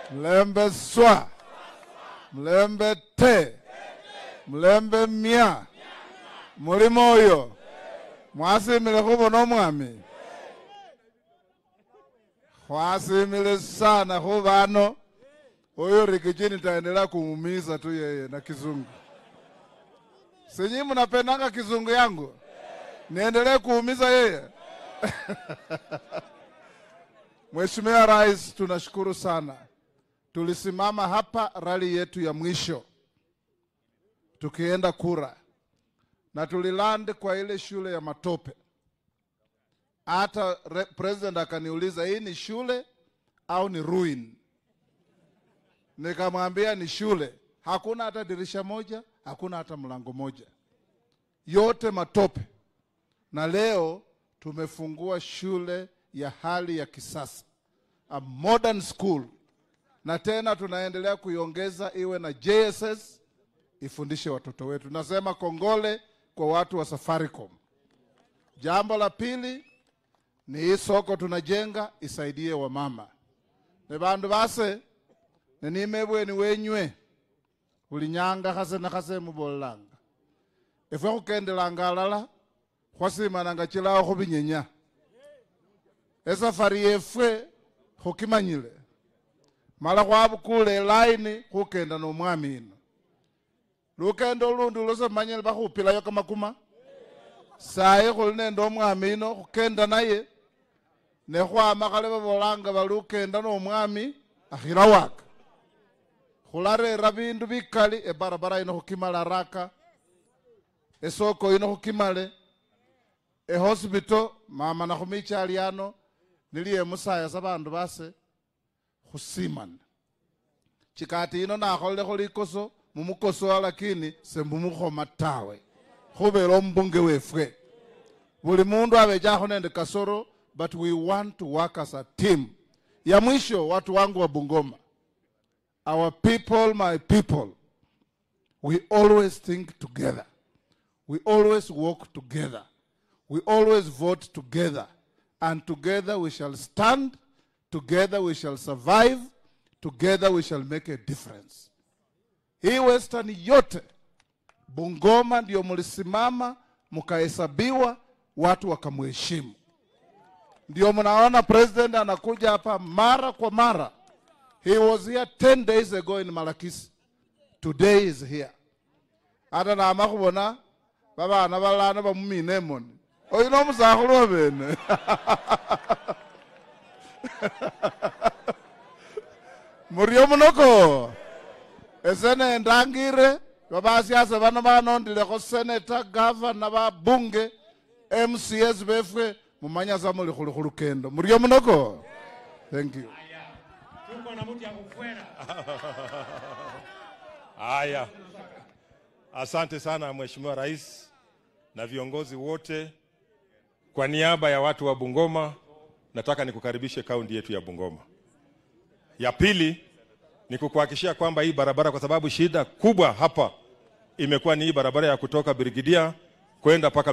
mlembe swa mlembe te mlembe mya mulimo oyo mwasimile khubona omwami khwasimile sana khubano oyo Ricky nitaendelea kumuumiza tu yeye na kizungu. Sinyi mnapendanga kizungu yangu, niendelee kuumiza yeye? Mheshimiwa Rais, tunashukuru sana. Tulisimama hapa rali yetu ya mwisho tukienda kura, na tuliland kwa ile shule ya Matope. Hata president akaniuliza hii ni shule au ni ruin? Nikamwambia ni shule, hakuna hata dirisha moja, hakuna hata mlango moja, yote matope. Na leo tumefungua shule ya hali ya kisasa, a modern school, na tena tunaendelea kuiongeza iwe na JSS ifundishe watoto wetu. Nasema kongole kwa watu wa Safaricom. Jambo la pili ni hii soko tunajenga isaidie wamama ne bandu base nenimebweni wenywe bulinyanga khase na khase mubolelanga efwe khukendelanga alala khwasimananga chilawo khubinyenya esafari yefwe khukimanyile mala khwabukula elaini khukenda nomwami ino lukendo lundi lusemanyile bakhupilayo kamakuma sayi khuli nende omwami ino khukenda naye nekhwama khale babolanga bali ukenda nomwami akhila waka khularera bindu bikali ebarabara ino khukimala raka esoko ino khukimale ehospital mama nakhumichali ano niliye musaya sa bandu base khusimana chikati ino nakholelekho likoso mumukosoa lakini sembumukhoma tawe khubela ombunge wefwe buli mundu abechakho nende kasoro but we want to work as a team ya mwisho watu wangu wa bungoma our people my people we always think together we always walk together we always vote together and together we shall stand together we shall survive together we shall make a difference hii western yote bungoma ndio mlisimama mkahesabiwa watu wakamheshimu ndio mnaona president anakuja hapa mara kwa mara he was here 10 days ago in malakisi today is here ata nama khubona babana balano bamumina emoni oyu nomusakhulu wabene murio munoko ese nendangire babasiasa bano banondilekho seneta gavana babunge mcs befwe mumanya sa muli khuli khulukendo murio munoko thank you Tuko na mtu ya kufuera. Haya, asante sana Mheshimiwa Rais na viongozi wote. Kwa niaba ya watu wa Bungoma, nataka nikukaribishe kaunti yetu ya Bungoma. Ya pili ni kukuhakikishia kwamba hii barabara, kwa sababu shida kubwa hapa imekuwa ni hii barabara ya kutoka Birigidia kwenda mpaka